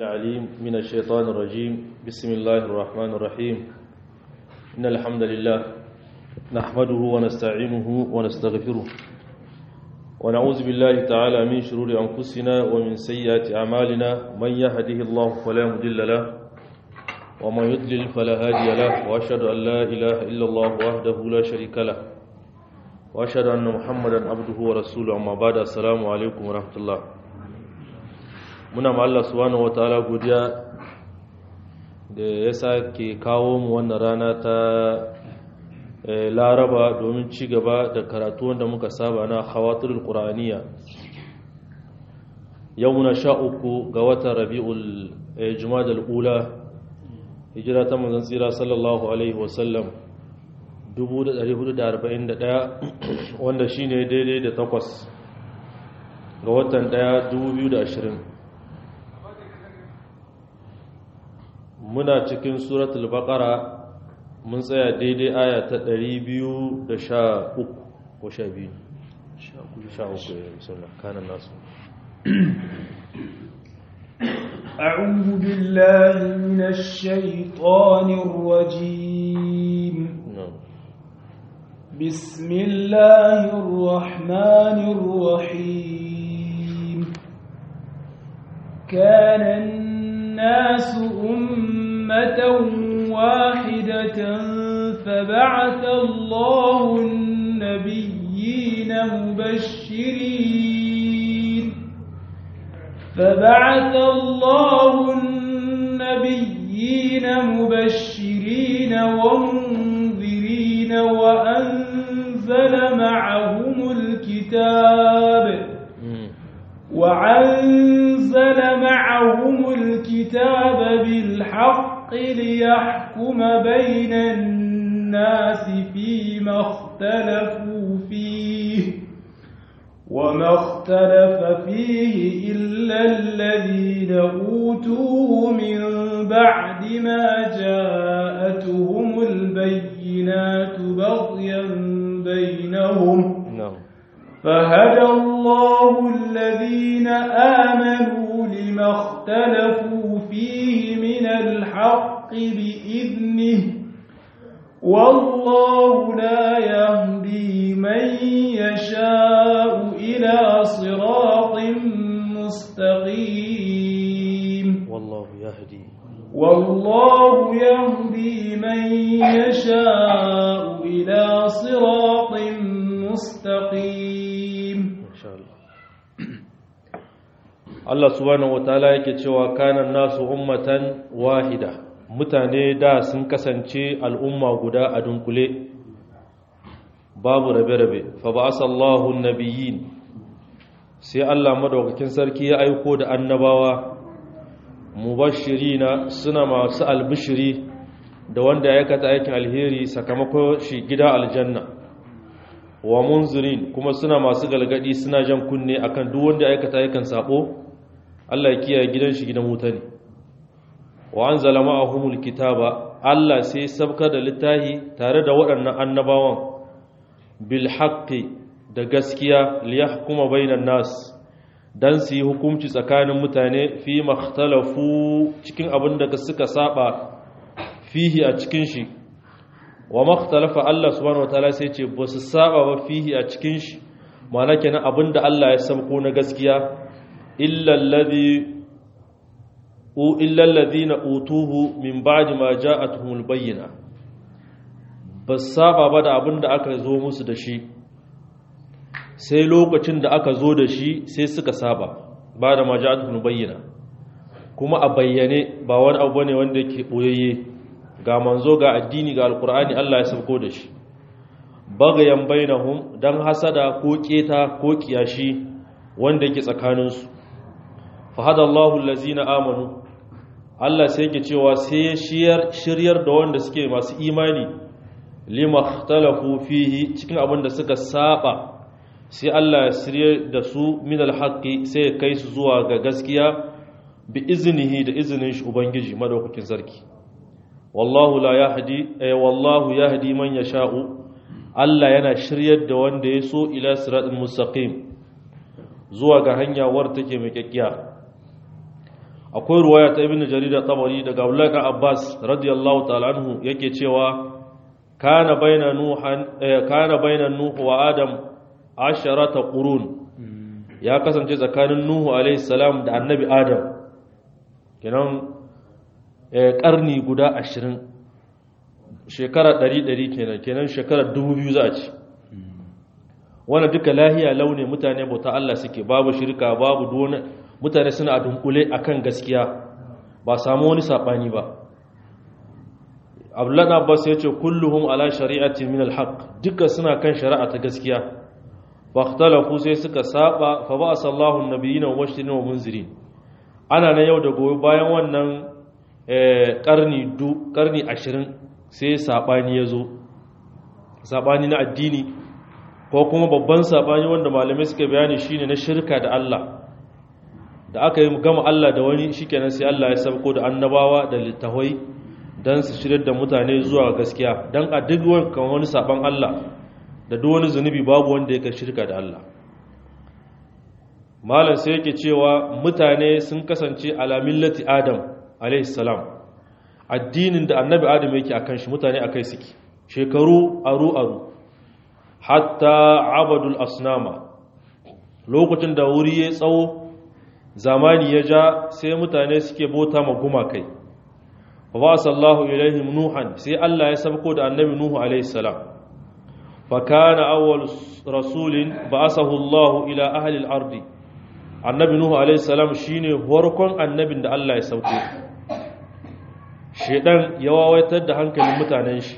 العليم من الشيطان الرجيم بسم الله الرحمن الرحيم إن الحمد لله نحمده ونستعينه ونستغفره ونعوذ بالله تعالى من شرور أنفسنا ومن سيئات أعمالنا من يهده الله فلا مضل له ومن يضلل فلا هادي له وأشهد أن لا إله إلا الله وحده لا شريك له وأشهد أن محمدا عبده ورسوله أما بعد السلام عليكم ورحمة الله muna ma Allah subhanahu wataala godiya da ya sake kawo mu wannan rana ta laraba domin ci gaba da karatu wanda muka saba na khawatirul qur'aniya yau na sha uku ga watan rabi'ul jumadal ula hijira ta manzon tsira sallallahu alaihi wasallam 1441 wanda shine daidai da takwas ga watan 1 2020 muna cikin suratul baqara mun tsaya daidai aya ta 213 ko 12 13 bismillah kana nasu أعوذ بالله من الشيطان الرجيم بسم الله الرحمن الرحيم كان الناس أمة واحدة فبعث الله النبيين مبشرين فبعث الله النبيين مبشرين ومنذرين وأنزل معهم الكتاب وأنزل معهم الكتاب بالحق ليحكم بين الناس فيما اختلفوا فيه وما اختلف فيه إلا الذين أوتوه من بعد ما جاءتهم البينات بغيا بينهم فهدى الله الذين آمنوا لما اختلفوا فيه من الحق بإذنه والله لا يهدي من يشاء إلى صراط مستقيم والله يهدي والله يهدي من يشاء إلى صراط مستقيم إن شاء الله Allah subhanahu wataala yake cewa kanan nasu ummatan wahida mutane da sun kasance al'umma guda a dunkule babu rabe-rabe fa ba'asallahu nabiyyin sai Allah madaukakin sarki ya aiko da annabawa mubashirina suna masu albishiri da wanda ya aikata aikin alheri sakamakon shi gida aljanna wa munzirin kuma suna masu galgadi suna jan kunne akan duk wanda ya aikata aikin sabo Allah ya kiyaye gidan shi gidan wuta ne wa anzala ma'ahumul kitaba Allah sai sabka da littahi tare da waɗannan annabawan bil haqqi da gaskiya li yahkuma bainan nas dan su yi hukunci tsakanin mutane fi makhtalafu cikin abin da suka saba fihi a cikin shi wa makhtalafa Allah subhanahu wataala sai ce ba su saba ba fihi a cikin shi ma'ana kenan abin da Allah ya sabko na gaskiya illa alladhi illa alladhina utuhu min ba'di ma ja'atuhumul bayyina ba saba ba da abin da aka zo musu da shi sai lokacin da aka zo da shi sai suka saba ba da maja'atul bayyana kuma a bayyane ba wani abu ne wanda yake boyayye ga manzo ga addini ga alkur'ani Allah ya sauko da shi bagayan bainahum dan hasada ko keta ko kiyashi wanda yake tsakanin su fa hadallahu allazina amanu Allah sai yake cewa sai shiyar shiryar da wanda suke masu imani lima ikhtalafu fihi cikin abin da suka saba sai Allah ya sirye da su min alhaqi sai ya kai su zuwa ga gaskiya bi iznihi da izinin shi ubangiji madaukakin sarki wallahu la yahdi ay wallahu yahdi man yasha'u Allah yana shiryar da wanda ya so ila siratal mustaqim zuwa ga hanya war take mai kyakkiya akwai ruwaya ta ibn jarir tabari daga abdullahi ibn abbas radiyallahu ta'ala anhu yake cewa kana baina nuhan kana baina nuh wa adam asharata qurun ya kasance tsakanin nuhu alaihi salam da annabi adam kenan karni guda 20 shekara 100 kenan kenan shekara 2000 za a ci wannan duka lahiya launi mutane bauta Allah suke babu shirka babu duwana mutane suna a dunkule akan gaskiya ba samu wani sabani ba Abdullah Abbas ya ce kulluhum ala shari'atin min alhaq duka suna kan shari'a ta gaskiya fahtalafu sai suka saba fa ba sallahu annabiyina wa mubashirin wa munzirin ana nan yau da gobe bayan wannan karni du karni 20 sai sabani yazo sabani na addini ko kuma babban sabani wanda malamai suka bayani shine na shirka da Allah da aka yi gama Allah da wani shikenan sai Allah ya sabko da annabawa da littahoi dan su shirar da mutane zuwa gaskiya dan a duk wani saban Allah da duk wani zunubi babu wanda yake shirka da Allah malam sai yake cewa mutane sun kasance ala millati adam alayhi salam addinin da annabi adam yake akan shi mutane akai suke shekaru aru aru hatta abadul asnama lokacin da wuri ya tsawo zamani ya ja sai mutane suke bota ma gumakai wa ba sallahu ilaihim nuhan sai Allah ya sabko da annabi nuhu alayhi salam فكان أول رسول بعثه الله إلى أهل الأرض النبي نوح عليه السلام شيني وركون النبي da Allah ya sauke shedan ya wawaitar da hankalin mutanen shi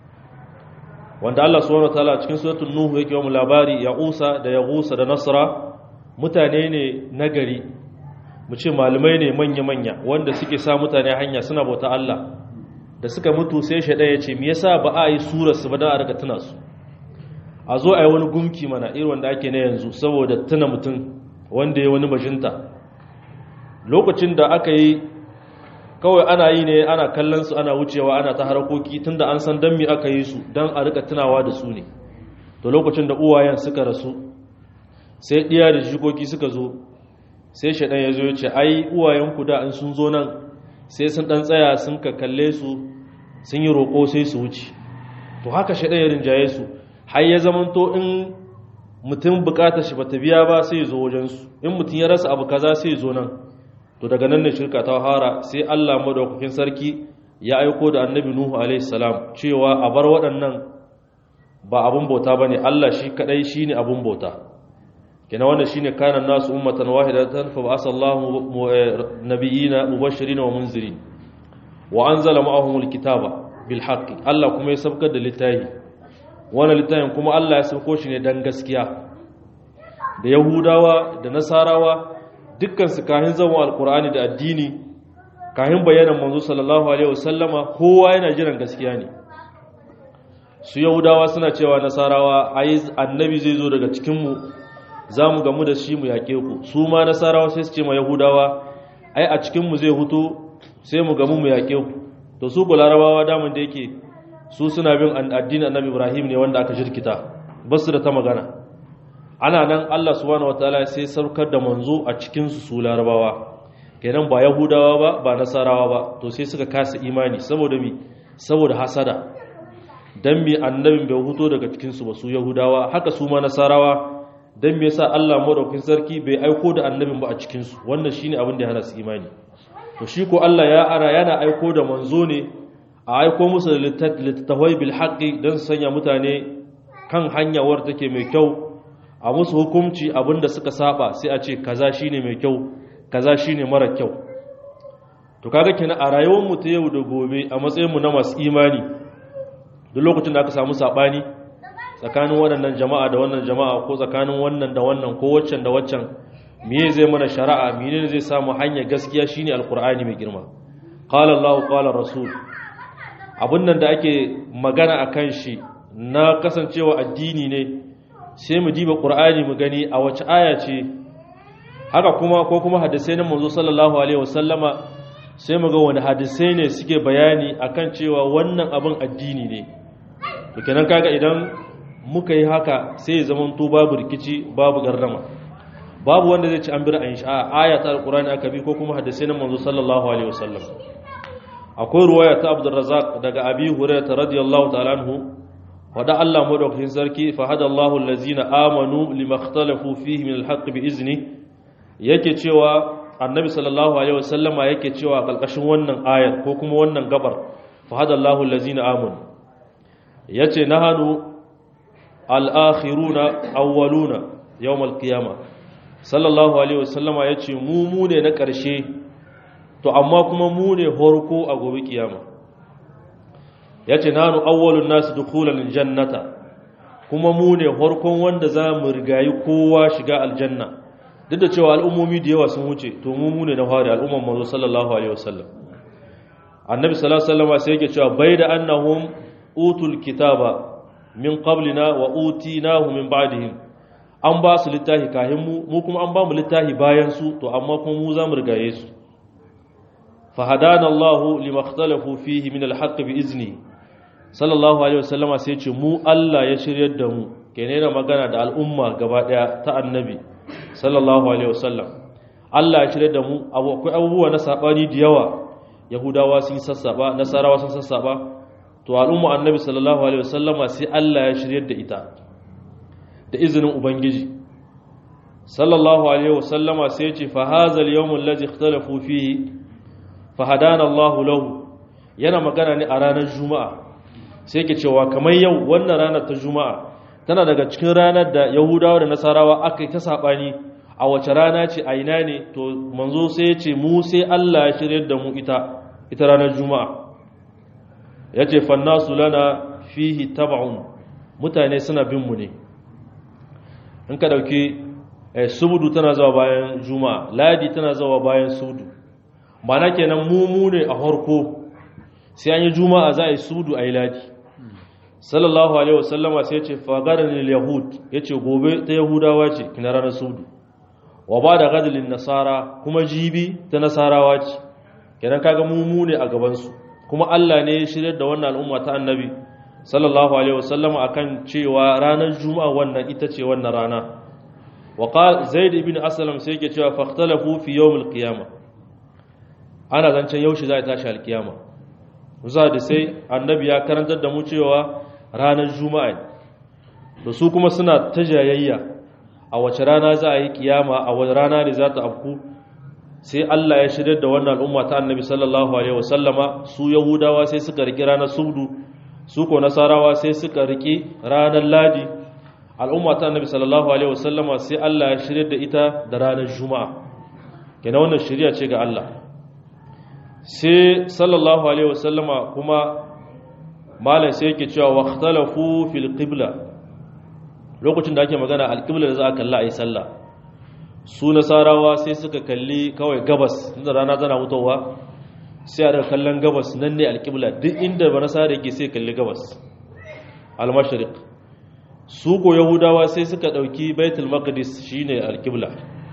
wanda Allah subhanahu wataala cikin suratul nuh yake wa labari ya usa da ya gusa da nasra mutane ne nagari mu ce malamai ne manya manya wanda suke sa mutane hanya suna bauta Allah da suka mutu sai shedan ya ce me yasa ba a yi surar su ba da a riga tuna su a zo a yi wani gumki mana irin wanda ake na yanzu saboda tuna mutum wanda ya wani bajinta lokacin da aka yi kawai ana yi ne ana kallon su ana wucewa ana ta harakoki tunda an san dan me aka yi su dan a rika tunawa da su ne to lokacin da uwayen suka rasu sai diya da jikoki suka zo sai shaɗan ya zo ya ce ai uwayenku da in sun zo nan sai sun ɗan tsaya sun ka kalle su sun yi roƙo sai su wuce to haka shaɗan ya rinjaye su har ya zamanto in mutum bukatar shi bata biya ba sai zo wajensu in mutum ya rasa abu kaza sai zo nan to daga nan ne shirka ta fara sai Allah madaukakin sarki ya aiko da annabi Nuhu alaihi salam cewa a bar waɗannan ba abun bauta bane Allah shi kadai shine abun bauta kina wannan shine kana nasu ummatan wahidatan fa ba'asallahu nabiyina mubashirin wa munzirin wa anzala ma'ahumul kitaba bil haqqi Allah kuma ya sabkar da littafi wannan littafin kuma Allah ya sauko shi ne dan gaskiya da yahudawa da nasarawa dukkan su kahin zama alkur'ani da addini kahin bayanan manzo sallallahu alaihi wasallama kowa yana jiran gaskiya ne su yahudawa suna cewa nasarawa ai annabi zai zo daga cikin mu zamu gamu da shi mu yake ku su ma nasarawa sai su ce ma yahudawa ai a cikin mu zai huto sai mu gamu mu yake ku to su larabawa damun da yake su suna bin addinin annabi ibrahim ne wanda aka jirkita basu da ta magana ana nan allah subhanahu wataala sai saukar da manzo a cikinsu su larabawa kenan ba yahudawa ba ba nasarawa ba to sai suka kasa imani saboda mi saboda hasada dan mi annabin bai huto daga cikinsu ba su yahudawa haka su ma nasarawa dan me yasa allah madaukakin sarki bai aiko da annabin ba a cikinsu wannan shine abin da ya hana su imani to shi ko allah ya ara yana aiko da manzo ne a aiko musu da littattafai bil haqqi dan su sanya mutane kan hanyawar take mai kyau a musu hukunci abinda suka saba sai a ce kaza shine mai kyau kaza shine mara kyau to kaga kina a rayuwar mu ta yau da gobe a matsayin mu na masu imani duk lokacin da aka samu sabani tsakanin waɗannan jama'a da wannan jama'a ko tsakanin wannan da wannan ko waccan da waccan meye zai mana shari'a menene zai samu hanyar gaskiya shine alqur'ani mai girma qala allah qala rasul abun nan da ake magana akan shi na kasancewa addini ne sai mu diba ƙur'ani mu gani a wace aya ce haka kuma ko kuma hadisai na manzo sallallahu alaihi wasallama sai mu ga wani hadisai ne suke bayani akan cewa wannan abin addini ne to kenan kaga idan muka yi haka sai ya zama to babu rikici babu gardama babu wanda zai ci an bi ra'ayin shi a aya ta alqur'ani aka bi ko kuma hadisi na manzo sallallahu alaihi wasallam akwai ruwaya ta Abdurrazzaq daga Abi Hurairah radiyallahu ta'ala anhu wada Allah madaukakin sarki fa hada Allahu allazina amanu limakhtalafu fihi min alhaq bi izni yake cewa annabi sallallahu alaihi wasallama yake cewa kalkashin wannan ayar ko kuma wannan gabar fa hada Allahu allazina amanu yace nahanu al-akhiruna awwaluna yawm al-qiyamah sallallahu alaihi wasallama yace mu mu ne na ƙarshe to amma kuma mu ne horko a gobe kiyama yace nanu awwalun nas dukhulan jannata kuma mu ne horkon wanda za mu rigayi kowa shiga aljanna duk da cewa al'ummomi da yawa sun wuce to mu mu ne na fari al'umman manzo sallallahu alaihi wasallam annabi sallallahu alaihi wasallam sai yake cewa bai da annahum utul kitaba min qablina wa utinahu min ba'dihim an ba su littafi kahin mu mu kuma an ba mu littafi bayan su to amma kuma mu za mu rigaye su fa hadana Allah lima ikhtalafu fihi min al-haqq bi izni sallallahu alaihi wasallama sai ce mu Allah ya shiryar da mu kene na magana da al'umma gaba daya ta annabi sallallahu alaihi wasallam Allah ya shiryar da mu akwai abubuwa na sabani da yawa yahudawa sun sassaba nasarawa sun sassaba to al'umma annabi sallallahu alaihi wasallama sai Allah ya shiryar da ita da izinin ubangiji sallallahu alaihi wasallama sai ya ce fa hazal yawmul ladzi ikhtalafu fihi fa hadana Allah lahu yana magana ne a ranar juma'a sai ke cewa kamar yau wannan ranar ta juma'a tana daga cikin ranar da yahudawa da nasarawa aka yi ta saɓani a wace rana ce a ina ne to manzo sai ya ce mu sai allah ya shirya da mu ita ita ranar juma'a ya ce fannasu lana fihi taba'un mutane suna bin mu ne in ka ɗauki subudu tana zuwa bayan juma'a ladi tana zuwa bayan sudu mana kenan mu mu ne a harko sai an yi juma'a za a yi sudu a yi ladi sallallahu alaihi wasallama sai ce fagarin yahud ya ce gobe ta yahudawa ce kina ranar sudu wa ba da gadalin nasara kuma jibi ta nasarawa ce kenan kaga mumu ne a gabansu kuma allah ne ya shirya da wannan al'umma ta annabi sallallahu alaihi wasallama akan cewa ranar juma'a wannan ita ce wannan rana wa qal zaid ibn aslam sai yake cewa fahtalafu fi yawm al-qiyamah ana zancen yaushe za a tashi al-qiyamah za da sai annabi ya karantar da mu cewa ranar juma'a da su kuma suna ta jayayya a wace rana za a yi kiyama a wace rana ne za ta afku sai Allah ya shirya da wannan al'umma ta annabi sallallahu alaihi wasallama su yahudawa sai suka riki ranar subdu su ko nasarawa sai suka riki ranar ladi al'umma ta annabi sallallahu alaihi wasallama sai Allah ya shirya da ita da ranar juma'a kenan wannan shirya ce ga Allah sai sallallahu alaihi wasallama kuma malam sai yake cewa waqtalafu fil qibla lokacin da ake magana alqibla da za a kalla ayi sallah su nasarawa sai suka kalli kawai gabas inda rana tana mutowa sai a daga kallon gabas nan ne alqibla duk inda ba nasara yake sai kalli gabas al-mashriq su ko yahudawa sai suka dauki baitul maqdis shine alqibla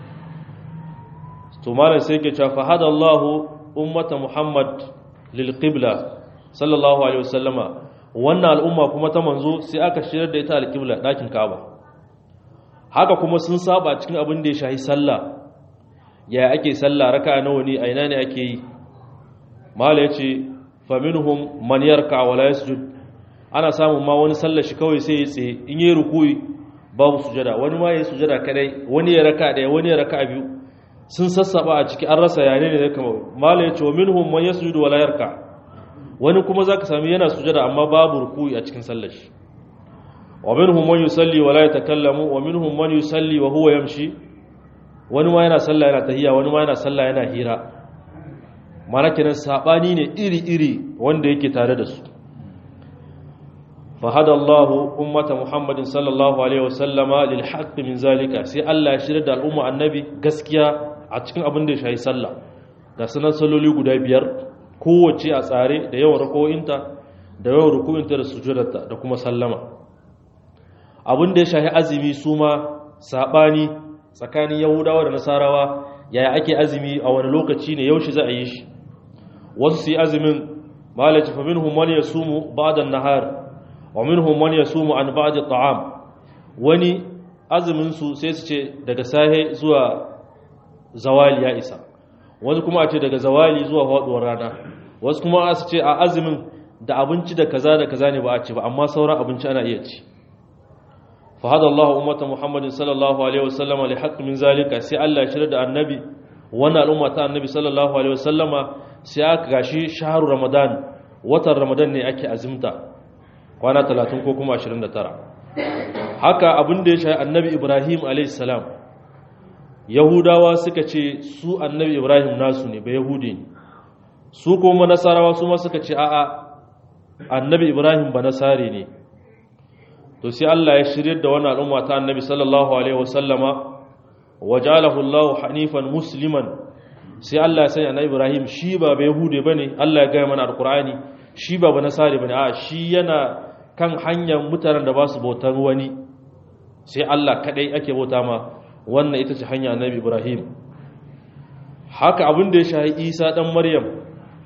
to malam sai yake cewa fa hadallahu ummata muhammad lil qibla sallallahu alaihi wasallama wannan al'umma kuma ta manzo sai aka shirar da ita alqibla dakin kaaba haka kuma sun saba cikin abin da ya shahi sallah ya ake sallah raka'a nawa ne a ina ne ake yi mala yace faminhum man yarka wa la yasjud ana samun ma wani sallar shi kawai sai ya tsaye in yi rukuyi babu sujada wani ma ya sujada kadai wani ya raka daya wani ya raka biyu sun sassaba a ciki an rasa yane ne kama mala ya ce wa minhum man yasjudu wala yarka wani kuma zaka sami yana sujada amma babu rukuyi a cikin sallar shi wa minhum man yusalli wala yatakallamu wa minhum man yusalli wa huwa yamshi wani ma yana sallah yana tahiyya wani ma yana sallah yana hira mana kenan sabani ne iri iri wanda yake tare da su فهدى الله أمة محمد صلى الله عليه وسلم للحق من ذلك سي الله يشير da al'umma annabi gaskiya a cikin abin da ya shayi sallah ga sunan salloli guda biyar kowace a tsare da yawan rako'inta da yawan ruku'inta da sujudarta da kuma sallama abin da ya shayi azumi su ma sabani tsakanin yahudawa da nasarawa yaya ake azumi a wani lokaci ne yaushe za a yi shi wasu su yi azumin malaci fa minhum man yasumu ba'da an-nahar wa minhum man yasumu an ba'd at'am wani azumin su sai su ce daga sahe zuwa zawali ya isa wasu kuma a ce daga zawali zuwa faduwar rana wasu kuma a su ce a azumin da abinci da kaza da kaza ne ba a ce ba amma sauran abinci ana iya ci fa hada Allah ummata Muhammadin sallallahu alaihi wasallam li haqq min zalika sai Allah ya shirya da annabi wannan al'umma ta annabi sallallahu alaihi wasallama sai aka gashi shahru ramadan watan ramadan ne ake azumta kwana 30 ko kuma 29 haka abin da ya shahi annabi Ibrahim alaihi salam yahudawa suka ce su annabi Ibrahim nasu ne ba yahudi ne su kuma nasarawa su ma suka ce a'a annabi ibrahim ba nasari ne to sai Allah ya shirye da wannan al'umma ta annabi sallallahu alaihi wasallama wajalahu Allah hanifan musliman sai Allah ya sanya annabi ibrahim shi ba ba yahude bane Allah ya gaya mana alqur'ani shi ba ba nasari bane a shi yana kan hanyar mutanen da ba su bautar wani sai Allah kadai ake bauta ma wannan ita ce hanya annabi ibrahim haka abin da ya shahi isa dan maryam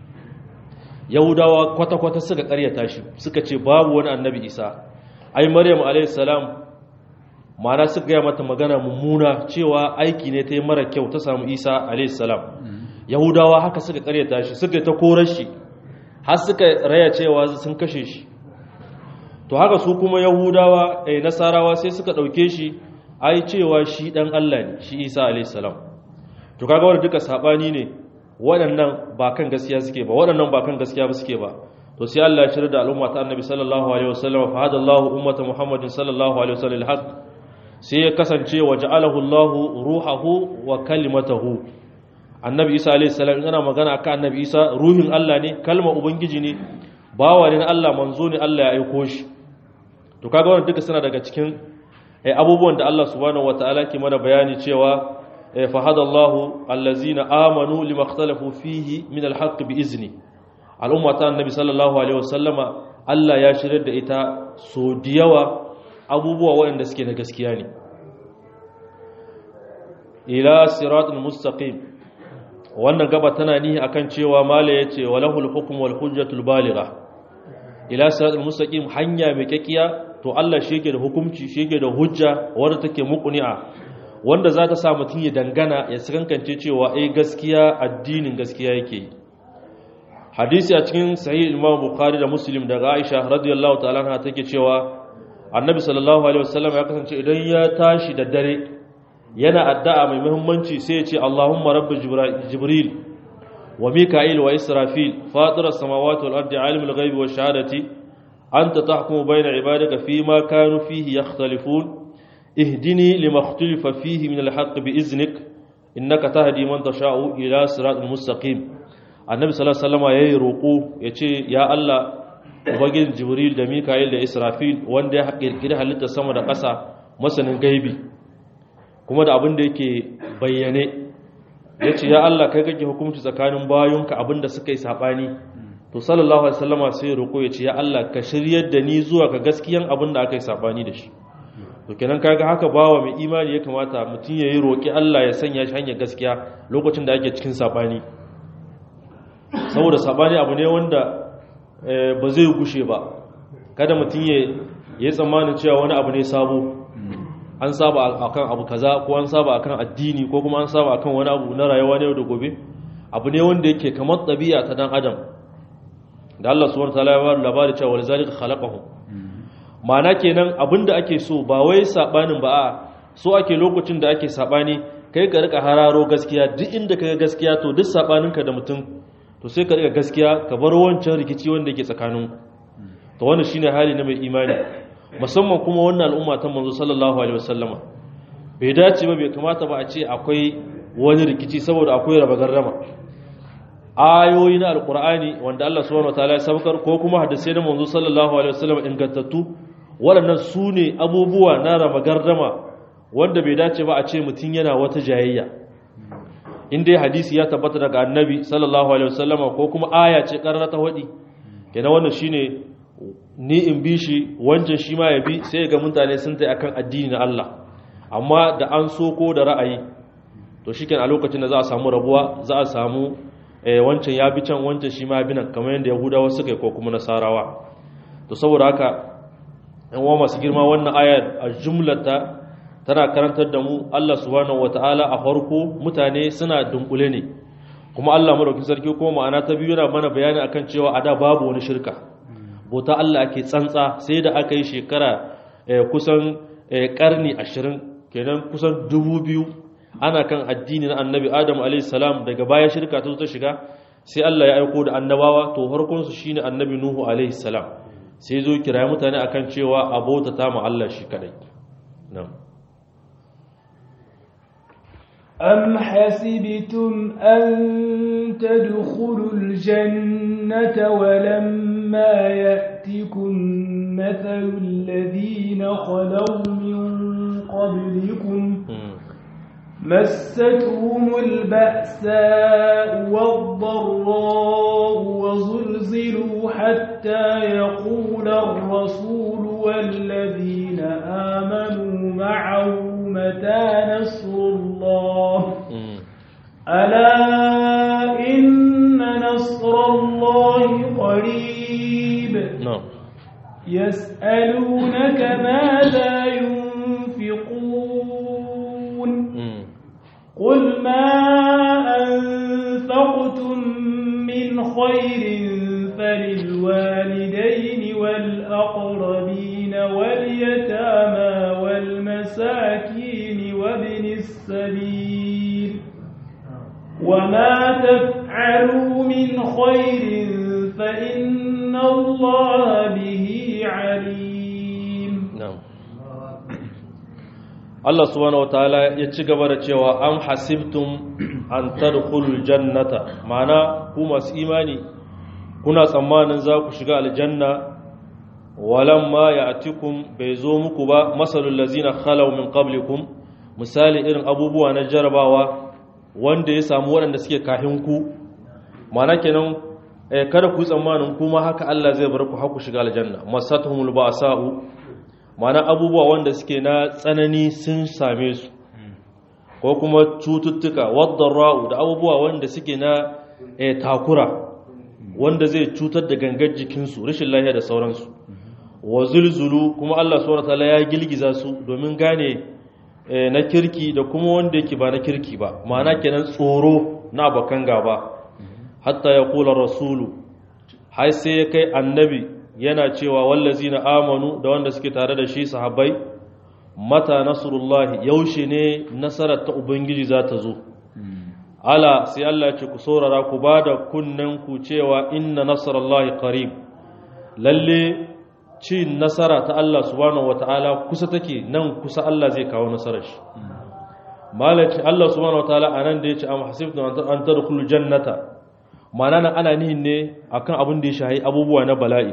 yahudawa kwata-kwata suka karyata shi suka ce babu wani annabi isa ai maryam alaihissalam mana suka gaya mata magana mummuna cewa aiki ne ta yi mara kyau ta samu isa alaihissalam yahudawa haka suka karyata shi suka ta korar shi har suka raya cewa sun kashe shi to haka su kuma yahudawa eh, nasarawa sai suka ɗauke shi ai cewa shi ɗan allah ne shi isa alaihissalam to kaga wanda duka saɓani ne waɗannan ba kan gaskiya suke ba waɗannan ba kan gaskiya ba suke ba to sai Allah ya shirya da al'umma ta annabi sallallahu alaihi wasallam fa hada Allah ummata Muhammadin sallallahu alaihi wasallam alhaq sai ya kasance wa ja'alahu Allah ruhahu wa kalimatahu annabi Isa alaihi salam in ana magana akan annabi Isa ruhin Allah ne kalmar ubangiji ne bawa ne na Allah manzo ne Allah ya aiko shi to kaga wannan duka suna daga cikin abubuwan da Allah subhanahu wataala ke mana bayani cewa فهدى الله الذين آمنوا لما اختلفوا فيه من الحق بإذنه الأمة النبي صلى الله عليه وسلم Allah ya shirar da ita so da yawa abubuwa waɗanda suke na gaskiya ne ila siratul mustaqim wannan gaba tana nihi akan cewa mala yace walahul hukm wal hujjatul baligha ila siratul mustaqim hanya mai kakkiya to Allah shi yake da hukunci shi yake da hujja wadda take muqni'a wanda za ta sa mutum ya dangana ya sakankance cewa ai gaskiya addinin gaskiya yake yi hadisi a cikin sahih imam bukhari da muslim daga aisha radiyallahu ta'ala anha take cewa annabi sallallahu alaihi wasallam ya kasance idan ya tashi da dare yana addu'a mai muhimmanci sai ya ce allahumma rabb jibril wa mika'il wa israfil fatir as-samawati wal ardi alimul ghaibi wash shahadati anta tahkumu bayna ibadika fima kanu fihi yakhtalifun اهدني لما اختلف فيه من الحق بإذنك إنك تهدي من تشاء إلى صراط مستقيم النبي صلى الله عليه وسلم yayi roko yace ya Allah ubangin Jibril da Mika'il da Israfil wanda ya kirkiri halitta sama da ƙasa masanin gaibi kuma da abin da yake bayyane yace ya Allah kai kake hukunci tsakanin bayonka abin da suka yi sabani to sallallahu alaihi wasallama sai roko yace ya Allah ka shiryar da ni zuwa ga gaskiyan abin da aka yi sabani da shi to kenan kaga haka bawa mai imani ya kamata mutum ya yi roƙi Allah ya sanya shi hanyar gaskiya lokacin da ake cikin sabani saboda sabani abu ne wanda ba zai gushe ba kada mutum ya yi tsammanin cewa wani abu ne sabo an saba akan abu kaza ko an saba akan addini ko kuma an saba akan wani abu na rayuwa ne da gobe abu ne wanda yake kamar ɗabi'a ta dan adam da Allah subhanahu wa ta'ala ya ba labari cewa walzalika khalaqahum mana kenan abinda ake so ba wai sabanin ba a so ake lokacin da ake sabani kai ka rika hararo gaskiya duk inda kaga gaskiya to duk sabaninka da mutum to sai ka rika gaskiya ka bar wancan rikici wanda yake tsakanin to wannan shine hali na mai imani musamman kuma wannan al'umma ta manzo sallallahu alaihi wasallama bai dace ba bai kamata ba a ce akwai wani rikici saboda akwai raba garrama ayoyi na alkur'ani wanda Allah subhanahu wataala ya sabkar ko kuma hadisai na manzo sallallahu alaihi wasallam ingantattu waɗannan su ne abubuwa na raba gardama wanda bai dace ba a ce mutum yana wata jayayya in dai hadisi ya tabbata daga annabi sallallahu alaihi wasallama ko kuma aya ce karara ta wadi kenan wannan shine ni in bi shi wancan shi ma ya bi sai ga mutane sun tai akan addini na Allah amma da an so ko da ra'ayi to shikenan a lokacin da za a samu rabuwa za a samu wancan ya bi can wancan shi ma bi nan kamar yadda yahudawa suka yi ko kuma nasarawa to saboda haka yan uwa masu girma wannan ayar a jumlata tana karantar da mu Allah subhanahu wataala a farko mutane suna dunkule ne kuma Allah madaukakin sarki kuma ma'ana ta biyu yana mana bayani akan cewa a da babu wani shirka bauta Allah ake tsantsa sai da aka yi shekara kusan karni ashirin kenan kusan dubu biyu ana kan addini na annabi adam alaihissalam daga baya shirka ta ta shiga sai Allah ya aiko da annabawa to harkunsu shine annabi nuhu alaihissalam sai zo kira mutane akan cewa a bautata ma Allah shi kadai na'am أم حسبتم أن تدخلوا الجنة ولما يأتكم مثل الذين خلوا من قبلكم مستهم البأساء والضراء وزلزلوا حتى يقول الرسول والذين آمنوا معه متى نصر الله ألا إن نصر الله قريب يسألونك ماذا ينفقون قل ما أنفقتم من خير فللوالدين والأقربين واليتامى والمساكين وابن السبيل وما تفعلوا من خير فإن الله به عليم نعم Allah subhanahu wataala ya ci gaba da cewa am hasibtum an tadkhulul jannata ma'ana ku masu imani kuna tsammanin za ku shiga aljanna walamma ya'tikum bai zo muku ba masalul lazina khalaw min qablikum misali irin abubuwa na jarabawa wanda ya samu waɗanda suke kahin ku ma'ana kenan eh, kada ku tsammanin kuma haka Allah zai bar ku har ku shiga aljanna masatuhumul ba'sa'u mana abubuwa wanda suke na tsanani sun same su ko kuma cututtuka ra'u da abubuwa wanda suke na takura wanda zai cutar da gangar jikinsu rashin lahiya da sauransu wa zulzulu kuma Allah subhanahu wataala ya gilgiza su domin gane na kirki da kuma wanda yake ba na kirki ba ma'ana kenan tsoro na bakan gaba hatta ya kula rasulu har sai ya kai annabi yana cewa wallazi na amanu da wanda suke tare da shi sahabbai mata nasrullahi yaushe ne nasarar ta ubangiji za ta zo ala sai Allah ce ku saurara ku ba da kunnen ku cewa inna nasrullahi qarib lalle cin nasara ta Allah subhanahu wataala kusa take nan kusa Allah zai kawo nasarar shi malaci Allah subhanahu wataala anan da yace am hasibtum an tadkhulul jannata ma'ana ana nihin ne akan abin da ya shahi abubuwa na bala'i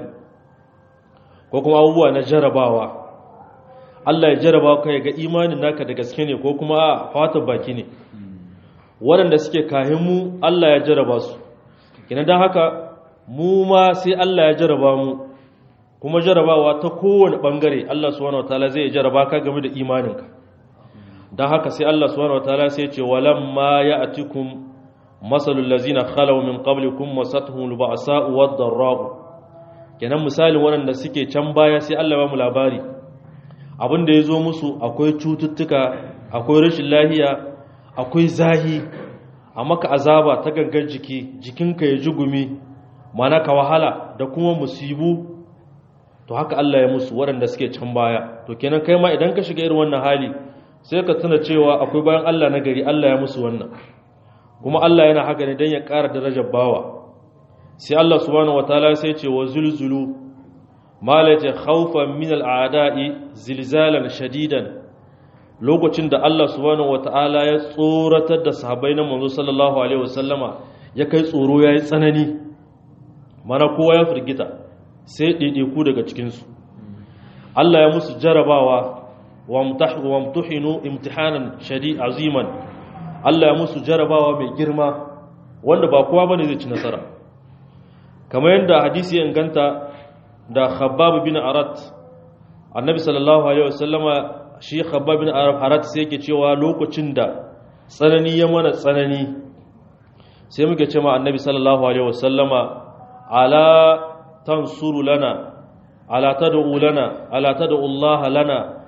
ko kuma abubuwa na jarabawa Allah ya jaraba ka ya ga imanin naka da gaske ne ko kuma a fatan baki ne waɗanda suke kahin mu Allah ya jaraba su kina don haka mu ma sai Allah ya jaraba mu kuma jarabawa ta kowane ɓangare Allah subhanahu wataala zai jaraba ka game da imaninka don haka sai Allah subhanahu wataala sai ce walamma ya'tikum masalul lazina khalaw min qablikum masatuhum al-ba'sa'u wad-dharra'u kenan misalin waɗanda suke can baya sai Allah ba mu labari abin da ya zo musu akwai cututtuka akwai rashin lahiya akwai zahi a maka azaba ta gangar jiki jikinka ya ji gumi mana ka wahala da kuma musibu to haka Allah ya musu waɗanda suke can baya to kenan kai ma idan ka shiga irin wannan hali sai ka tuna cewa akwai bayan Allah na gari Allah ya musu wannan kuma Allah yana haka ne don ya ƙara darajar bawa sai Allah subhanahu wataala sai ce wa zulzulu malaje khawfan min al'ada'i zilzalan shadidan lokacin da Allah subhanahu wataala ya tsoratar da sahabbai na manzo sallallahu alaihi wasallama ya kai tsoro yayi tsanani mana kowa ya firgita sai ɗaiɗaiku daga cikin su Allah ya musu jarabawa wa mumtahinu imtihanan shadi aziman Allah ya musu jarabawa mai girma wanda ba kowa bane zai ci nasara kamar yadda hadisi ya inganta da khabbab bin arat annabi sallallahu alaihi wasallama shi khabbab bin arat sai yake cewa lokacin da tsanani ya mana tsanani sai muke ce ma annabi sallallahu alaihi wasallama ala tansuru lana ala tad'u lana ala tad'u Allah lana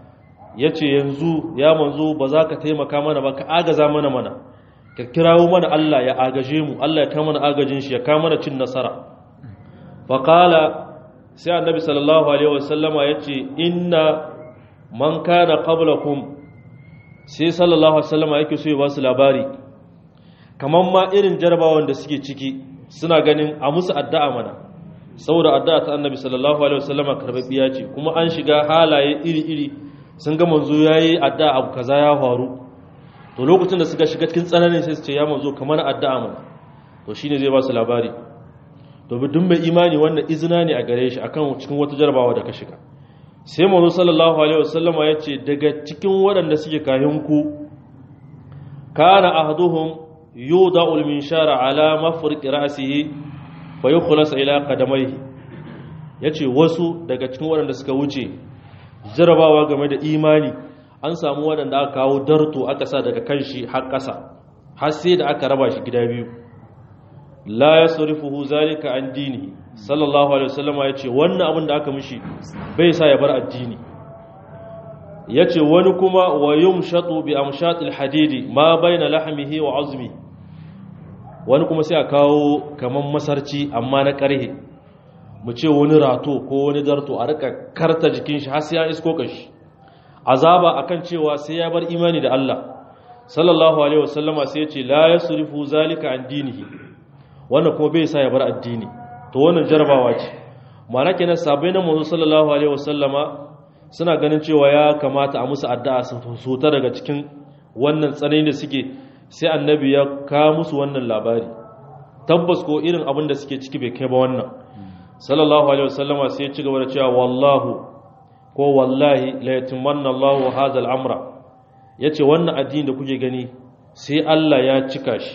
ya ce yanzu ya manzo ba za ka taimaka mana ba ka agaza mana mana ka kirawo mana Allah ya agaje mu Allah ya kama mana agajin shi ya kama mana cin nasara faƙala sai annabi sallallahu alaihi wasallama ya ce inna man kana qablakum sai sallallahu alaihi wasallama yake so ya ba su labari kamar ma irin jarabawan da suke ciki suna ganin a musu addu'a mana saboda addu'a ta annabi sallallahu alaihi wasallama karbabbiya ce kuma an shiga halaye iri-iri sun ga manzo yayi addu'a abu kaza ya faru to lokacin da suka shiga cikin tsananin sai su ce ya manzo kamar addu'a mana to shine zai ba su labari to duk mai imani wannan izina ne a gare shi akan cikin wata jarabawa da ka shiga sai manzo sallallahu alaihi wasallama ya ce daga cikin waɗanda suke kayan ku kana ahaduhum yudau al-minshara ala mafriq ra'sihi fa yukhlas ila qadamayhi yace wasu daga cikin waɗanda suka wuce jarabawa game da imani an samu waɗanda aka kawo darto aka sa daga kanshi har ƙasa har sai da aka raba shi gida biyu la yasrifuhu zalika an dini sallallahu alaihi wasallama yace wannan abin da aka mishi bai sa ya bar addini yace wani kuma wa yumshatu bi amshatil hadidi ma baina lahmihi wa azmi wani kuma sai a kawo kaman masarci amma na karhe mu ce wani rato ko wani darto a rika karta jikin shi har sai ya isko kashi azaba akan cewa sai ya bar imani da Allah sallallahu alaihi wasallama sai yace la yasrifu zalika an dinihi wannan kuma bai sa ya bar addini to wannan jarabawa ce mana kenan sabai na manzo sallallahu alaihi wasallama suna ganin cewa ya kamata a musu addu'a su ta daga cikin wannan tsanani da suke sai annabi ya ka musu wannan labari tabbas ko irin abin da suke ciki bai kai ba wannan sallallahu alaihi wasallama sai ya ci gaba da cewa wallahu ko wallahi la yatimanna Allahu hadha al-amra yace wannan addini da kuke gani sai Allah ya cika shi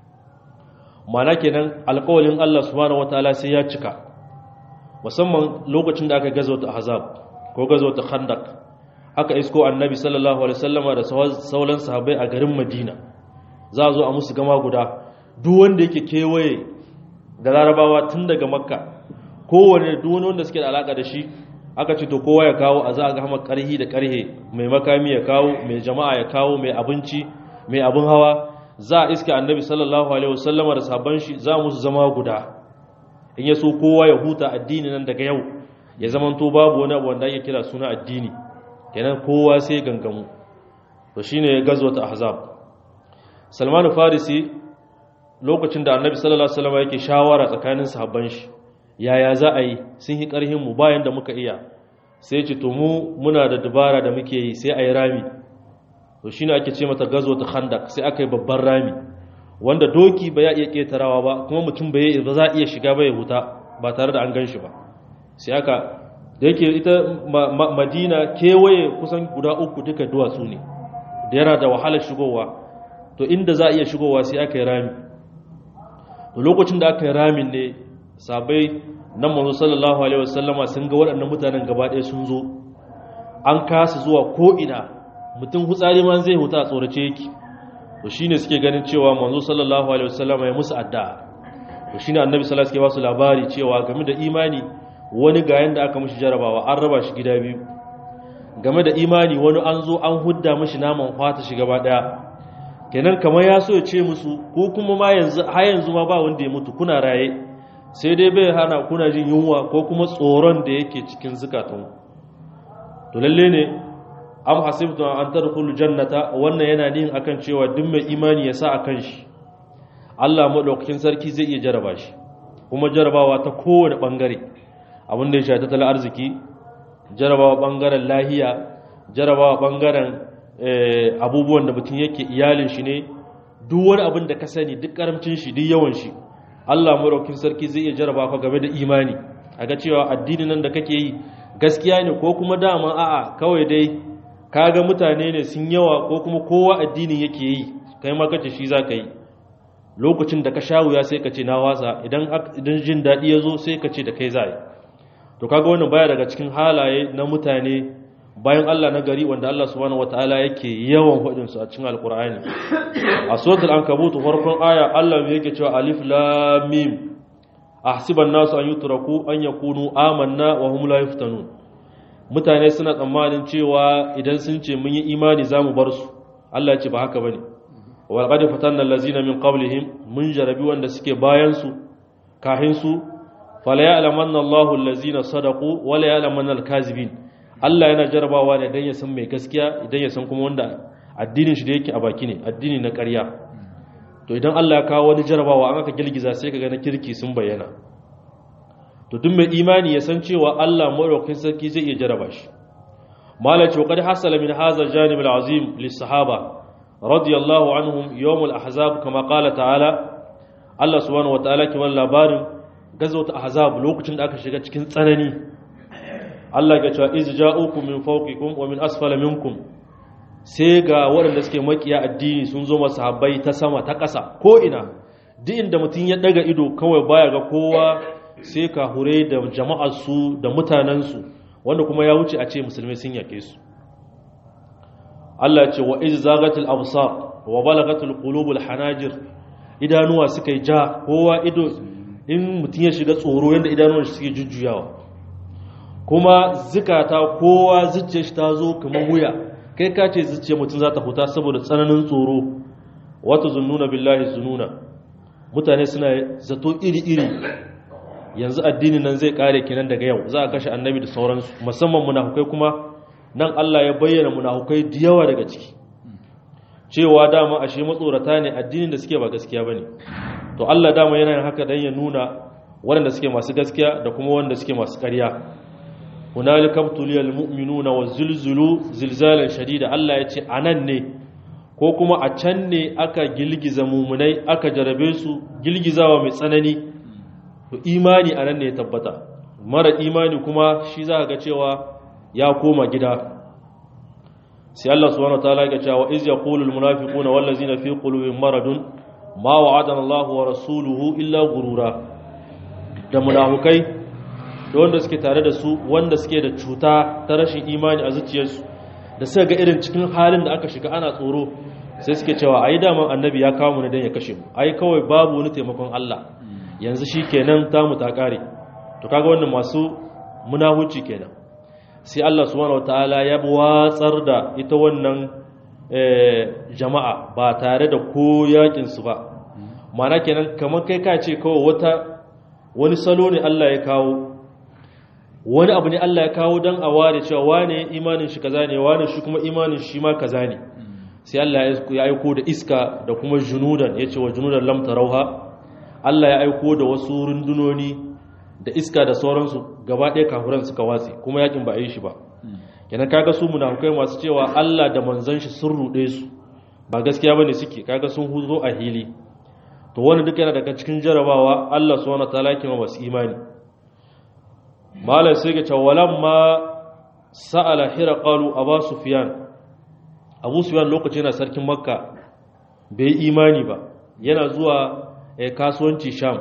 mana kenan alƙawalin Allah subhanahu wataala sai ya cika musamman lokacin da aka gazo ta ahzab ko gazo ta khandaq aka isko annabi sallallahu alaihi wasallama da sauran sahabbai a garin Madina za a zo a musu gama guda duk wanda yake kewaye da larabawa tun daga makka kowane duk wani wanda suke da alaka da shi aka ce to kowa ya kawo a za a ga hama karhi da karhe mai makami ya kawo mai jama'a ya kawo mai abinci mai abin hawa za a iska annabi sallallahu alaihi wasallama da sabon shi za musu zama guda in ya so kowa ya huta addini nan daga yau ya zamanto babu wani abu wanda ake kira suna addini kenan kowa sai gangamu to shine gazwat ahzab salman farisi lokacin da annabi sallallahu alaihi wasallama yake shawara tsakanin sahabban shi yaya za a yi sun yi karhin mu bayan da muka iya sai ce to mu muna da dabara da muke yi sai a yi rami to shine ake ce mata gazo ta khandak sai aka yi babban rami wanda doki ba ya iya ketarawa ba kuma mutum ba ya za iya shiga ba ya huta ba tare da an gan shi ba sai aka da yake ita madina kewaye kusan guda uku duka duwatsu ne da yana da wahalar shigowa to inda za a iya shigowa sai aka yi rami to lokacin da aka yi ramin ne sabai nan manzo sallallahu alaihi wasallama sun ga waɗannan mutanen gaba ɗaya sun zo an kasa zuwa ko ina mutum hutsari ma zai huta a tsorace yake to shine suke ganin cewa manzo sallallahu alaihi wasallam ya musu addu'a to shine annabi sallallahu alaihi wasallam ke labari cewa game da imani wani ga yanda aka mishi jarabawa an raba shi gida biyu game da imani wani an zo an hudda mishi naman fata shi gaba daya kenan kamar ya so ya ce musu ko kuma ma yanzu har yanzu ma ba wanda ya mutu kuna raye sai dai bai hana kuna jin yunwa ko kuma tsoron da yake cikin zukatanku to lalle ne am hasibtu an tadkhulu jannata wannan yana nihin akan cewa duk mai imani ya sa akan shi Allah madaukakin sarki zai iya jaraba shi kuma jarabawa ta kowane bangare abin da ya shafi tattalin arziki jarabawa bangaren lahiya jarabawa bangaren abubuwan da mutum yake iyalin shi ne duk wani abin da ka sani duk karamcin shi duk yawan shi Allah madaukakin sarki zai iya jaraba ka game da imani a ga cewa addinin nan da kake yi gaskiya ne ko kuma dama a'a kawai dai kaga mutane ne sun yawa ko kuma kowa addinin yake yi kai ma kace shi zaka yi lokacin da ka sha wuya sai ka ce na wasa idan idan jin dadi ya zo sai ka ce da kai zai to kaga wannan baya daga cikin halaye na mutane bayan Allah na gari wanda Allah subhanahu wataala yake yawan hudin su a cikin alqur'ani a suratul ankabut farkon aya Allah yake cewa alif lam mim ahsiban nasu an yutraku an yakunu amanna wa hum la yuftanun mutane suna tsammanin cewa idan sun ce mun yi imani za mu bar su Allah ya ce ba haka bane wal qad fatanna allazina min qablihim mun jarabi wanda suke bayan su kahin su fala ya'lamanna Allahu allazina sadaqu wala ya'lamanna al-kazibin Allah yana jarabawa ne dan ya san mai gaskiya idan ya san kuma wanda addinin shi da yake a baki ne addini na ƙarya to idan Allah ya kawo wani jarabawa an aka girgiza sai kaga na kirki sun bayyana to duk mai imani ya san cewa Allah madaukakin sarki zai iya jaraba shi malaci wa qad hasala min hadha al-janib al-azim lis-sahaba radiyallahu anhum yawm al-ahzab kama qala ta'ala Allah subhanahu wa ta'ala ke wannan labarin gazawat ahzab lokacin da aka shiga cikin tsanani Allah ya ce iz ja'ukum min fawqikum wa min asfala minkum sai ga waɗanda suke makiya addini sun zo masahabbai ta sama ta ƙasa ko ina duk inda mutum ya daga ido kawai baya ga kowa sai ka hure da jama'arsu da mutanensu wanda kuma ya wuce a ce musulmai sun yake su Allah ce wa iz zagatil absar wa balagatul qulubul hanajir idanuwa suka yi ja kowa ido in mutum ya shiga tsoro yadda idanuwan shi suke jujjuyawa kuma zikata kowa zuciyar shi ta zo kamar wuya kai ka ce zuciyar mutum za ta huta saboda tsananin tsoro wata zunnuna billahi zununa mutane suna zato iri-iri yanzu addinin nan zai kare kenan daga yau za a kashe annabi da sauransu musamman munafukai kuma nan Allah ya bayyana munafukai da yawa daga ciki cewa dama ashe matsorata ne addinin da suke ba gaskiya bane to Allah dama yana yin haka dan ya nuna waɗanda suke masu gaskiya da kuma wanda suke masu ƙarya hunalika tuliyal mu'minuna wazulzulu zilzalan shadida Allah ya ce anan ne ko kuma a can ne aka gilgiza mumunai aka jarabe su gilgizawa mai tsanani to imani anan ne ya tabbata mara imani kuma shi za ga cewa ya koma gida sai Allah subhanahu wataala ya ce wa iz yaqulu al munafiquna wal ladzina fi qulubihim maradun ma wa'adana Allahu wa rasuluhu illa gurura da munafukai da wanda suke tare da su wanda suke da cuta ta rashin imani a zuciyarsu da suka ga irin cikin halin da aka shiga ana tsoro sai suke cewa ai daman annabi ya kawo mu ne dan ya kashe mu ai kawai babu wani taimakon Allah yanzu shikenan ta mu ta kare to kaga wannan masu munahuci kenan sai Allah subhanahu wataala ya watsar da ita wannan jama'a ba tare da ko yakin su ba mana kenan kamar kai ka ce kawai wata wani salo ne Allah ya kawo wani abu ne Allah ya kawo don a ware cewa wane imanin shi kaza ne wane shi kuma imanin shi ma kaza ne sai Allah ya aiko da iska da kuma junudan ya ce wa junudan lam tarauha Allah ya aiko da wasu rundunoni da iska da sauransu gaba ɗaya kafuran suka watsi kuma yakin ba a yi shi ba kenan kaga su munafukai masu cewa Allah da manzon shi sun ruɗe su ba gaskiya bane suke kaga sun huzo a hili to wani duka yana daga cikin jarabawa Allah subhanahu wataala yake masu imani malai sai ga cewa ma sa'ala hiraqalu aba sufyan abu sufyan lokacin yana sarkin makka bai imani ba yana zuwa kasuwanci sham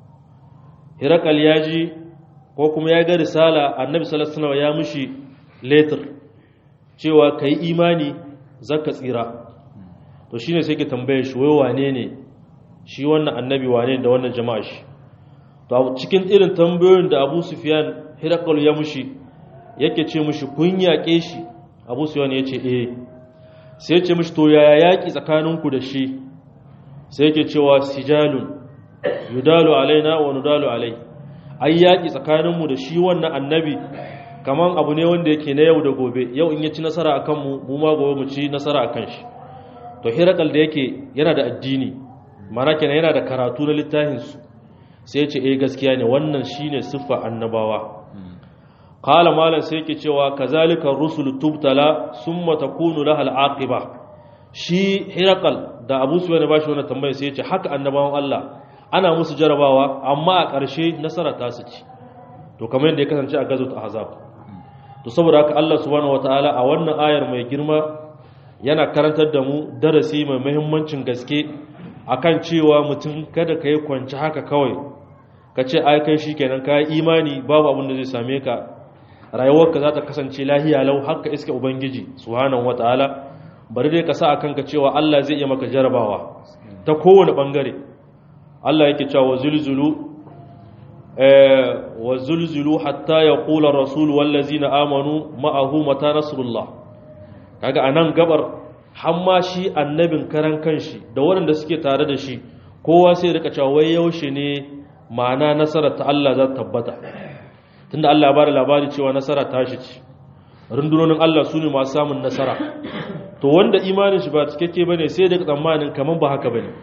hiraqal yaji ko kuma ya ga risala annabi sallallahu alaihi wasallam ya mushi letter cewa kai imani zaka tsira to shine sai ke tambaye shi wai wane ne shi wannan annabi wane da wannan jama'a shi to cikin irin tambayoyin da Abu Sufyan Hiraqal ya mushi yake ce mushi kun yaƙe shi Abu Sufyan ya ce eh sai ya ce mushi to yaya yaƙi tsakaninku da shi sai yake cewa sijalun yudalu alaina wa nudalu alai ai yaƙi tsakaninmu da shi wannan annabi kaman abu ne wanda yake na yau da gobe yau in ya ci nasara akan mu mu ma gobe mu ci nasara akan shi to Hiraqal da yake yana da addini mana kenan yana da karatu na littafinsu sai ce eh gaskiya ne wannan shine siffa annabawa qala malan sai yake cewa kazalika rusul tubtala summa takunu laha alaqiba shi hiraqal da abu sufyan ba shi wannan tambaya sai yace haka annabawan Allah ana musu jarabawa amma a ƙarshe nasara ta su ci to kamar yadda ya kasance a gazot ahzab to saboda haka Allah subhanahu wataala a wannan ayar mai girma yana karantar da mu darasi mai muhimmancin gaske akan cewa mutum kada ka yi kwanci haka kawai ka ce ai kai shi kenan ka yi imani babu abin da zai same ka rayuwarka za ta kasance lahiya lau haka iska ubangiji subhanahu wataala bari dai ka sa akan ka cewa Allah zai iya maka jarabawa ta kowane bangare Allah yake cewa zulzulu wa zulzulu hatta yaqula rasul wallazina amanu ma'ahu mata nasrullah kaga anan gabar hamma shi annabin karan kanshi da waɗanda suke tare da shi kowa sai rika cewa wai yaushe ne ma'ana nasarar ta Allah za ta tabbata tunda Allah ya bada labari cewa nasara ta shi ce rundunonin Allah su ne masu samun nasara to wanda imanin shi ba cikakke bane sai da tsammanin kaman ba haka bane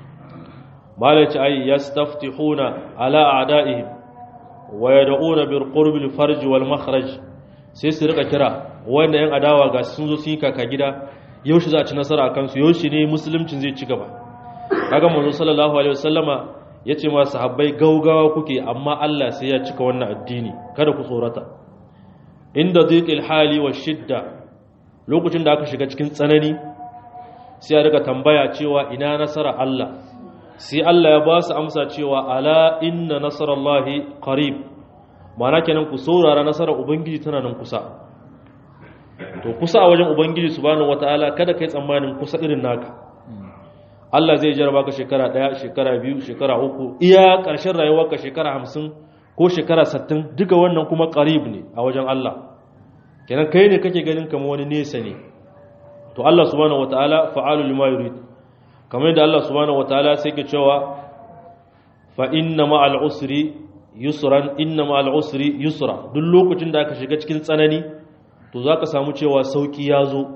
malaci ay yastaftihuna ala a'da'ihim wa yad'una bil qurbi al farj wal makhraj sai su rika kira wanda yan adawa ga sun zo sun yi kaka gida yaushe za a ci nasara a kansu yaushe ne musuluncin zai ci gaba kaga manzo sallallahu alaihi wasallama yace ma sahabbai gaugawa kuke amma Allah sai ya cika wannan addini kada ku tsorata inda dhiqil hali wa shidda lokacin da aka shiga cikin tsanani sai ya riga tambaya cewa ina nasara Allah sai Allah ya ba su amsa cewa ala inna nasarallahi qarib ma'ana kenan ku saurara nasarar ubangiji tana nan kusa to kusa a wajen ubangiji subhanahu wataala kada kai tsammanin kusa irin naka Allah zai jarraba ka shekara ɗaya shekara biyu shekara uku iya ƙarshen rayuwarka shekara hamsin ko shekara sattin duka wannan kuma ƙarib ne a wajen Allah kenan kai ne kake ganin kamar wani nesa ne to Allah subhanahu wataala fa'alu lima yurid kamar yadda Allah subhanahu wataala sai ke cewa fa inna ma'al usri yusran inna ma'al usri yusra duk lokacin da aka shiga cikin tsanani to zaka samu cewa sauki ya zo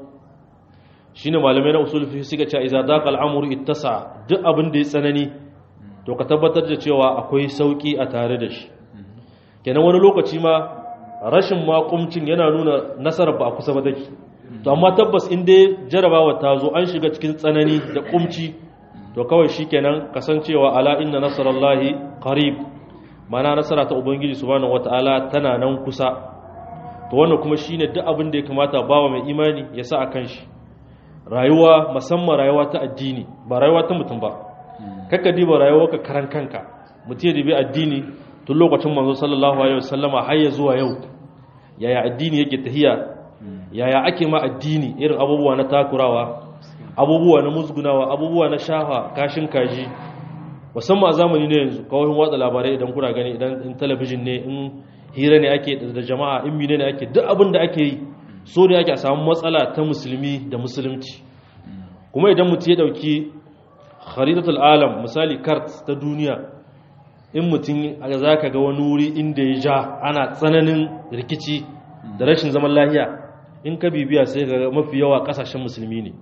shine malamai na usul fiqh suka ce idza daqa al-amru ittasa duk abin da ya tsanani to ka tabbatar da cewa akwai sauki a tare da shi kenan wani lokaci ma rashin makumcin yana nuna nasarar ba a kusa ba take to amma tabbas in dai jarabawa ta zo an shiga cikin tsanani da kumci to kawai shikenan kasancewa ala inna nasarallahi qarib mana nasara ta ubangiji subhanahu wataala tana nan kusa to wannan kuma shine duk abin da ya kamata bawa mai imani ya sa a kan shi rayuwa musamman rayuwa ta addini ba rayuwa ta mutum ba kakka diba rayuwa ka karan kanka mutum ya dibi addini tun lokacin manzo sallallahu alaihi wasallama har ya zuwa yau yaya addini yake tahiya yaya ake ma addini irin abubuwa na takurawa abubuwa na musgunawa abubuwa na shafa kashin kaji musamman a zamani ne yanzu kawai watsa labarai idan kuna gani idan in talabijin ne in hira ne ake da jama'a in mine ne ake duk abin da ake yi so da ake samu matsala ta musulmi da musulunci kuma idan mutum ya dauki kharidatul alam misali kart ta duniya in mutum za ka ga wani wuri inda ya ja ana tsananin rikici da rashin zaman lahiya in ka bibiya sai ga mafi yawa kasashen musulmi ne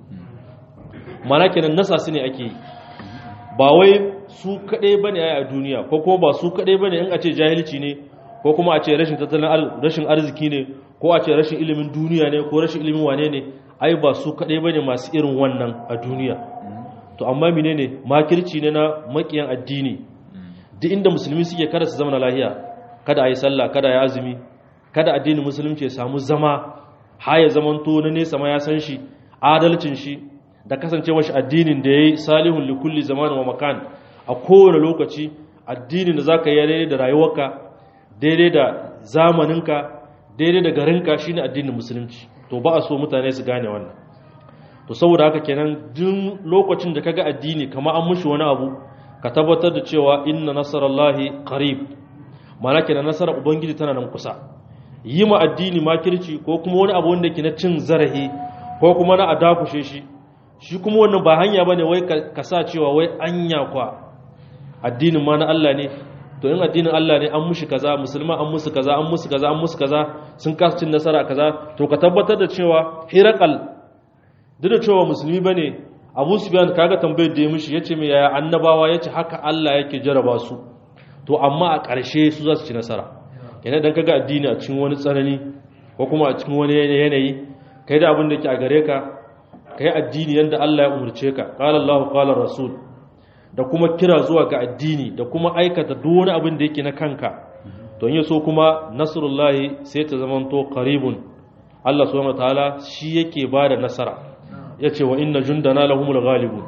mana kenan nasa su ne ake yi ba wai su kaɗai ba ne a duniya ko kuma ba su kaɗai ba ne in a ce jahilci ne ko kuma a ce rashin tattalin rashin arziki ne ko a ce rashin ilimin duniya ne ko rashin ilimin wane ne ai ba su kaɗai ba ne masu irin wannan a duniya to amma mine ne makirci ne na makiyan addini duk inda musulmi suke kada su zama na lahiya kada a yi sallah kada ya azumi kada addinin musulunci ya samu zama ha ya zamanto na nesa ma ya san shi adalcin shi da kasancewar shi addinin da ya yi salihun likulli zamanin wa makan a kowane lokaci addinin da za ka yi daidai da rayuwarka daidai da zamaninka daidai da garinka shine addinin musulunci to ba a so mutane su gane wannan to saboda haka kenan duk lokacin da kaga addini kamar an mushi wani abu ka tabbatar da cewa inna nasarallahi qarib mana kenan nasarar ubangiji tana nan kusa yi ma addini makirci ko kuma wani abu wanda ke na cin zarahi ko kuma na adakushe shi shi kuma wannan ba hanya bane wai ka sa cewa wai anya kwa addinin ma na Allah ne to in addinin Allah ne an mushi kaza musulma an musu kaza an musu kaza an musu kaza sun kasa cin nasara kaza to ka tabbatar da cewa hirakal duk da cewa musulmi bane Abu Sufyan kaga tambayar da ya mishi yace me yaya annabawa yace haka Allah yake jaraba su to amma a ƙarshe su za su ci nasara kenan dan kaga addini a cikin wani tsanani ko kuma a cikin wani yanayi kai da abin da ke a gare ka kai addini yanda Allah ya umurce ka qala Allahu qala Rasul da kuma kira zuwa ga addini da kuma aikata duk wani abin da yake na kanka don yaso kuma nasrullahi sai ta zamanto qaribun Allah subhanahu wataala shi yake bada nasara yace wa inna jundana lahumul ghalibun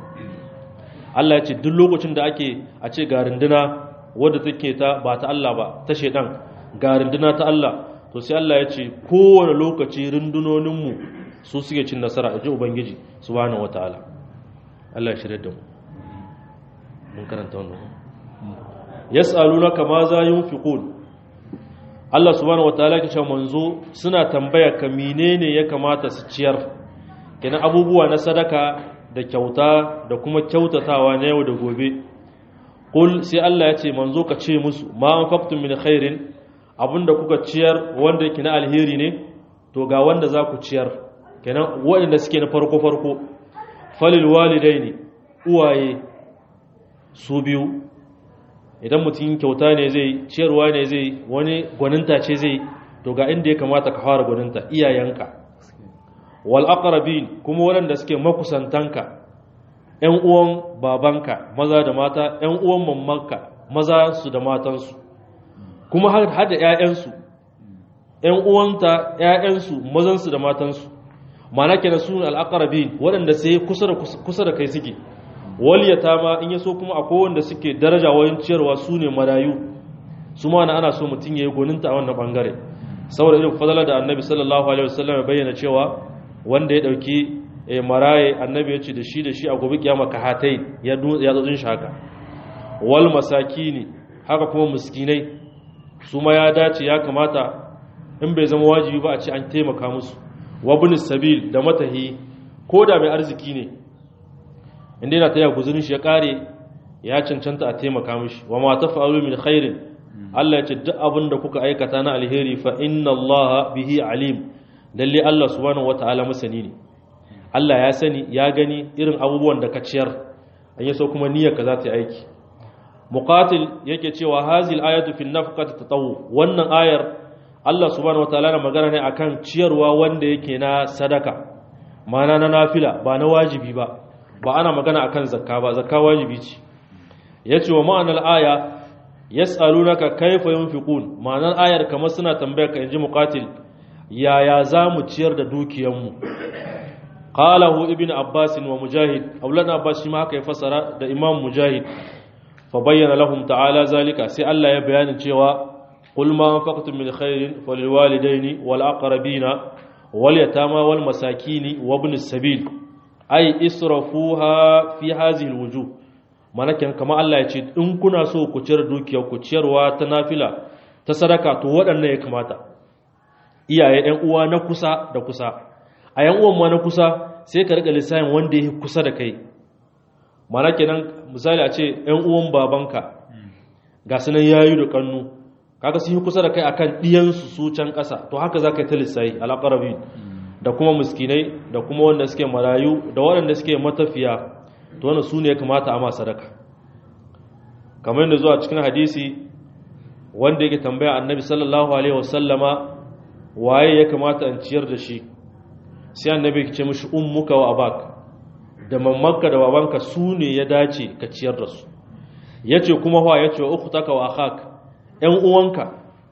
Allah ya ce duk lokacin da ake a ce ga runduna wadda take ta ba ta Allah ba ta shedan ga runduna ta Allah to sai Allah ya ce kowane lokaci rundunoninmu su suke cin nasara a ji ubangiji subhanahu wataala Allah ya shirye da mu mun karanta wannan yas'alunaka ma za yunfiqun Allah subhanahu wataala ya ce manzo suna tambaya ka menene ya kamata su ciyar kenan abubuwa na sadaka da kyauta da kuma kyautatawa na yau da gobe qul sai Allah ya ce manzo ka ce musu ma anfaqtum min khairin abinda kuka ciyar wanda yake na alheri ne to ga wanda za ku ciyar kenan waɗanda suke na farko farko falil walidaini uwaye su biyu idan mutum kyauta ne zai ciyarwa ne zai wani gwaninta ce zai to ga inda ya kamata ka fara gwaninta iyayenka wal aqrabin kuma waɗanda suke makusantanka ƴan uwan babanka maza da mata ƴan uwan mammanka maza su da matansu kuma har da ƴaƴansu ƴan uwanta ƴaƴansu mazansu da matansu ma'ana kenan su al aqrabin waɗanda sai kusa da kusa da kai suke waliyata ma in yaso kuma akwai wanda suke daraja wajen ciyarwa su ne marayu su ma ana so mutum ya yi goninta a wannan bangare saboda irin fadala da annabi sallallahu alaihi wasallam ya bayyana cewa wanda ya dauki maraye annabi ya ce da shi da shi a gobe kiyama kahatai ya ya zo shi haka wal masakini haka kuma miskinai su ma ya dace ya kamata in bai zama wajibi ba a ce an taimaka musu wabin sabil da matahi ko da mai arziki ne inda yana ta yi guzurin shi ya kare ya cancanta a taimaka mishi wa ma tafa'alu min khairin Allah ya ce duk abin da kuka aikata na alheri fa inna Allah bihi alim lalle Allah subhanahu wataala masani ne Allah ya sani ya gani irin abubuwan da ka ciyar an yi so kuma niyyar ka za ta yi aiki muqatil yake cewa hazil ayatu fi nafqati tatawu wannan ayar Allah subhanahu wataala na magana ne akan ciyarwa wanda yake na sadaka mana na nafila ba na wajibi ba ba ana magana akan zakka ba zakka wajibi ce yace wa ma'anar aya yas'alunaka kayfa yunfiqun ma'anar ayar kamar suna tambayar ka inji muqatil yaya zamu ciyar da dukiyanmu qalahu ibnu abbas wa mujahid aulana abbas shi ma haka ya fasara da imam mujahid fa bayyana lahum ta'ala zalika sai Allah ya bayani cewa qul ma anfaqtum min khairin falilwalidaini wal aqrabina wal yatama wal masakini wa ibnis sabil ai israfuha fi hazihi alwujuh mana kan kamar Allah ya ce in kuna so ku ciyar dukiyar ku ciyarwa ta nafila ta sadaka to waɗannan ya kamata iyaye ɗan uwa na kusa da kusa a yan uwan ma na kusa sai ka riga lissafin wanda ya kusa da kai mana kenan misali a ce ɗan uwan babanka ga su nan yayu da kannu kaga sun yi kusa da kai akan ɗiyansu su can ƙasa to haka za ka yi ta lissafi alaƙarabi da kuma miskinai da kuma wanda suke marayu da waɗanda suke matafiya to wannan su ne ya kamata a ma sadaka kamar yadda zuwa cikin hadisi wanda yake tambaya annabi sallallahu alaihi wasallama waye ya kamata in ciyar da shi sai annabi ya ce mishi ummuka wa abak da mammanka da babanka su ne ya dace ka ciyar da su yace kuma wa yace wa ukhtaka wa akhak ƴan uwanka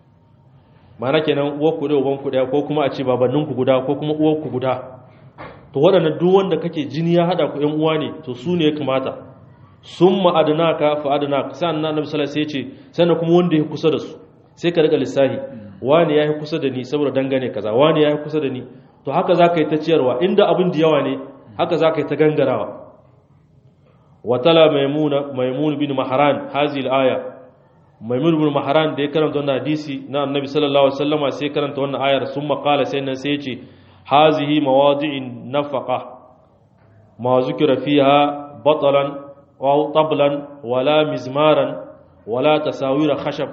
mana kenan uwarku da ubanku daya ko kuma a ce babanninku guda ko kuma uwarku guda to waɗannan duk wanda kake jini ya hada ku ƴan uwa ne to su ne ya kamata summa adnaka fa adnaka sai annabi sallallahu alaihi wasallam sai ce sannan kuma wanda ya kusa da su sai ka riga lissahi wani yayi kusa da ni saboda dangane kaza wani yayi kusa da ni to haka zaka yi ta ciyarwa inda abin da yawa ne haka zaka yi ta gangarawa watala maimuna maimun bin mahran hazil aya maimun bin mahran da ya karanta wannan hadisi na annabi sallallahu alaihi wasallam sai karanta wannan ayar summa qala sai nan sai ya ce hazihi mawadi'in nafaqa ma zukira fiha batalan aw tablan wala mizmaran wala tasawira khashab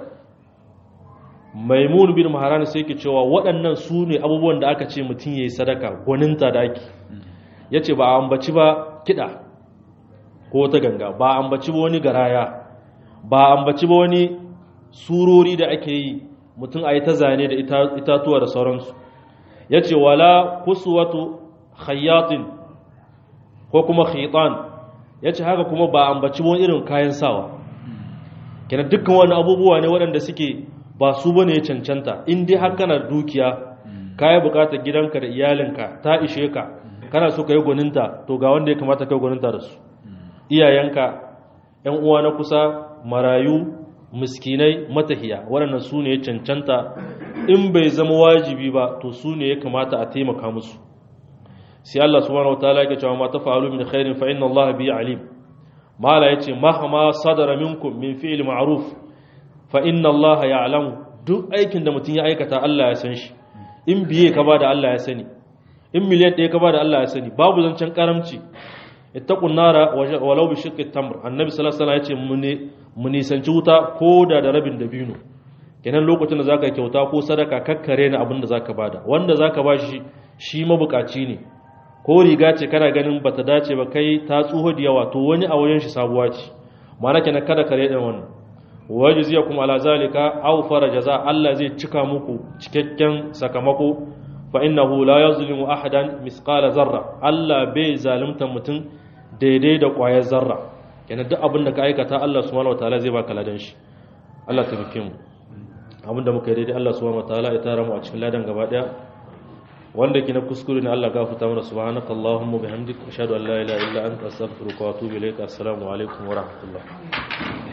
maimun bin maharan sai ke cewa waɗannan su ne abubuwan da aka ce mutum ya yi sadaka gwaninta da ake ya ce ba a ambaci ba kiɗa ko ta ganga ba a ambaci ba wani garaya ba a ambaci ba wani surori da ake yi mutum a yi ta zane da itatuwa da sauransu ya ce wala kusuwatu khayyatin ko kuma khitan ya ce haka kuma ba a ambaci ba wani irin kayan sawa kenan dukkan wani abubuwa ne waɗanda suke ba su bane ya cancanta in dai har kana dukiya kayi bukatar gidanka da iyalinka ta ishe ka kana so ka yi gwaninta to ga wanda ya kamata kai gwaninta da su iyayenka yan uwa na kusa marayu miskinai matahiya waɗannan su ne ya cancanta in bai zama wajibi ba to su ne ya kamata a taimaka musu sai Allah subhanahu wataala yake cewa ma tafa'alu min khairin fa inna Allah bi alim mala yace mahama sadara minkum min fi'l ma'ruf fa inna Allah ya'lamu duk aikin da mutum ya aikata Allah ya san shi in biye ka bada Allah ya sani in miliyan ɗaya ka bada Allah ya sani babu zancen karamci ittaqun nara walau bi shiqqi tamr annabi sallallahu alaihi wasallam ya ce mu nisanci wuta ko da da rabin dabino kenan lokacin da zaka kyauta ko sadaka kakkare na abin da zaka bada wanda zaka bashi shi mabukaci ne ko riga ce kana ganin bata dace ba kai ta tsuho da yawa to wani a wajen shi sabuwa ce ma'ana kenan kada kare din wannan wajziyakum ala zalika aw fara jaza Allah zai cika muku cikakken sakamako fa innahu la yazlimu ahadan misqala zarra Allah bai zalunta mutum daidai da ƙwayar zarra kenan duk abin da ka aikata Allah subhanahu wataala zai baka ladan shi Allah ta bike mu abin da muka yi daidai Allah subhanahu wataala ya tara mu a cikin ladan gaba daya wanda ke na kuskure ne Allah gafarta mana subhanaka allahumma bihamdika ashhadu an la ilaha illa anta astaghfiruka wa atubu ilaik assalamu alaikum wa rahmatullah